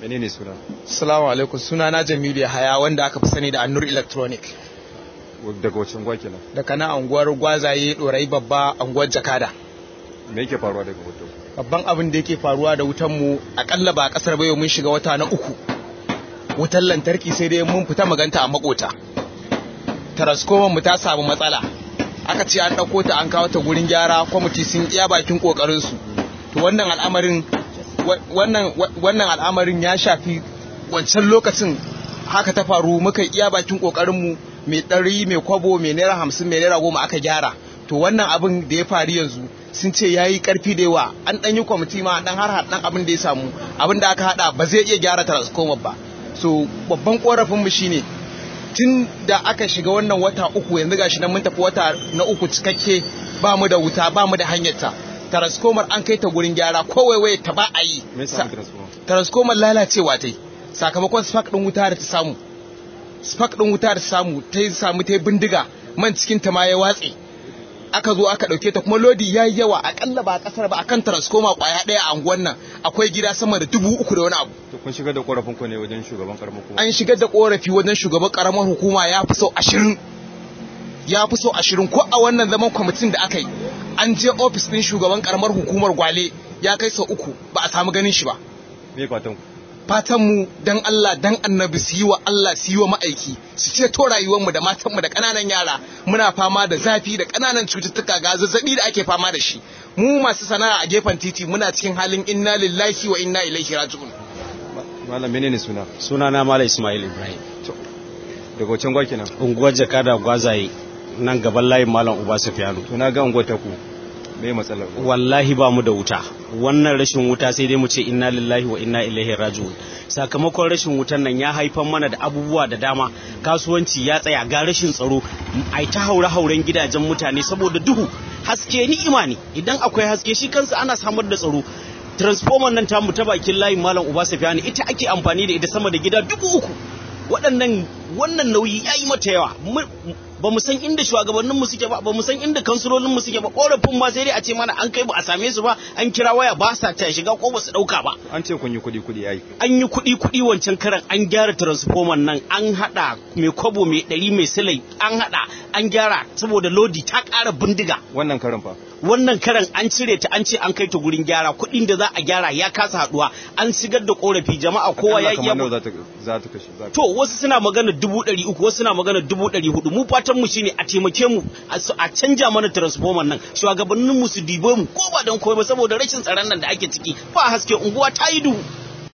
menene suna Assalamu alaikum suna na Jamilu Yahaya wanda aka fi sani da Annur Electronic daga wacin gwa kenan daga na anguwar gwazaye dorai babba anguwar Jakada me yake faruwa daga wutan babban abin da yake faruwa da wutan mu akalla ba a kasar bayo mun shiga wata na uku wutar lantarki sai dai mun fita maganta a makota transformer mu ta samu matsala aka ce an ɗauko ta an kawo ta gurin gyara kwamiti sun iya bakin kokarin su to wannan al'amarin wannan wannan al'amarin ya shafi wancan lokacin haka ta faru muka iya bakin kokarin mu mai ɗari mai kwabo mai naira hamsin mai naira goma aka gyara to wannan abin da ya faru yanzu sun ce ya yi ƙarfi da yawa an ɗan yi kwamiti ma ɗan har ɗan abin da ya samu abin da aka haɗa ba zai iya gyara transformer ba so babban ƙorafinmu shine tun da aka shiga wannan wata uku yanzu gashi nan mun tafi wata na uku cikakke ba mu da wuta ba mu da hanyarta transformer an kai ta gurin gyara ko waiwaye ta ba a yi transformer lalacewa ta yi sakamakon spark ɗin wuta da ta samu spark ɗin wuta da ta samu ta samu ta bindiga man cikin ta ma ya watse aka zo aka ɗauke ta kuma lodi ya yi yawa akalla ba a ƙasar ba akan transformer kwaya ɗaya a anguwan nan akwai gida sama da dubu uku da wani abu to kun shigar da korafin ku ne wajen shugaban karamar hukuma an shigar da korafi wajen shugaban karamar hukuma ya fi sau ashirin ya fi sau ashirin ko a wannan zaman kwamitin da aka yi an je ofis ɗin shugaban karamar hukumar gwale ya kai sau uku ba a samu ganin shi ba me fatan ku fatan mu dan Allah dan annabi su yi wa Allah su yi wa ma'aiki su ceto rayuwar mu da matan mu da kananan yara muna fama da zafi da kananan cututtuka ga zazzabi da ake fama da shi mu masu sana'a a gefen titi muna cikin halin inna lillahi wa inna ilaihi raji'un malam menene suna suna na malam Ismail Ibrahim daga wacin gwa kenan unguwar Jakada Gwazaye nan gaban layin malam Uba Sufyanu to na ga unguwar ta ku me matsalar wallahi ba mu da wuta wannan rashin wuta sai dai mu ce inna lillahi wa inna ilaihi raji'un sakamakon rashin wutan nan ya haifar mana da abubuwa da dama kasuwanci ya tsaya ga rashin tsaro ai ta haure hauren gidajen mutane saboda duhu haske ni'ima ne idan akwai haske shi kansa ana samar da tsaro transformer nan tamu ta bakin layin malam uba safiyani ita ake amfani da ita sama da gida dubu uku waɗannan wannan nauyi ya yi mata yawa ba mu san inda shugabanninmu suke ba ba mu san inda kansulolinmu suke ba korafin ma sai dai a ce mana an kai ba a same su ba an kira waya ba sa ta shiga ko ba su dauka ba an ce kun yi kuɗi kuɗi yayi an yi kuɗi kuɗi wancan karan an gyara transformer nan an hada mai kwabo mai ɗari mai silai an hada an gyara saboda lodi ta ƙara bindiga wannan karan fa wannan karan an cire ta an ce an kai ta gurin gyara kuɗin da za a gyara ya kasa haduwa an shigar da korafi jama'a kowa ya iya za ta kashe to wasu suna magana dubu ɗari uku wasu suna magana dubu ɗari hudu mu fatan mu shine a taimake mu a canja mana transformer nan shugabannin mu su dibe mu ko ba don komai ba saboda rashin tsaron nan da ake ciki ba haske unguwa ta yi duhu